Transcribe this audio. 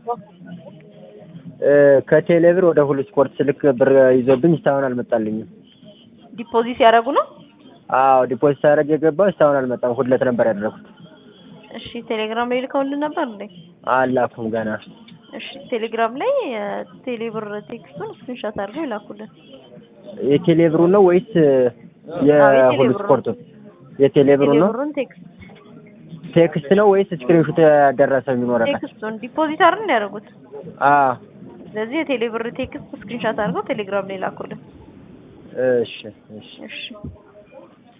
እ ከቴሌብር ወደ ሁሉ ስፖርት ስልክ ብር ይዞብኝ እስካሁን አልመጣልኝም። ዲፖዚት ያደረጉ ነው? አዎ ዲፖዚት ሳደርግ የገባው እስካሁን አልመጣም። ሁለት ነበር ያደረኩት። እሺ ቴሌግራም ላይ ልከውልን ነበር እንዴ? አላኩም ገና። እሺ ቴሌግራም ላይ የቴሌብር ቴክስቱን ስክሪንሾት አድርገው ይላኩልን። የቴሌብሩ ነው ወይስ አዎ፣ የሁሉ የቴሌብሩ ነው። ስፖርቱ? የቴሌብሩ ነው። ቴሌብሩን ቴክስት ቴክስት ነው ወይስ ስክሪንሾት ያደረሰ የሚኖረበት? ቴክስቱን ዲፖዚት አይደል እንዲያደርጉት። አዎ ስለዚህ የቴሌብር ቴክስት ስክሪንሾት አድርገው ቴሌግራም ላይ ላኩልን። እሺ እሺ እሺ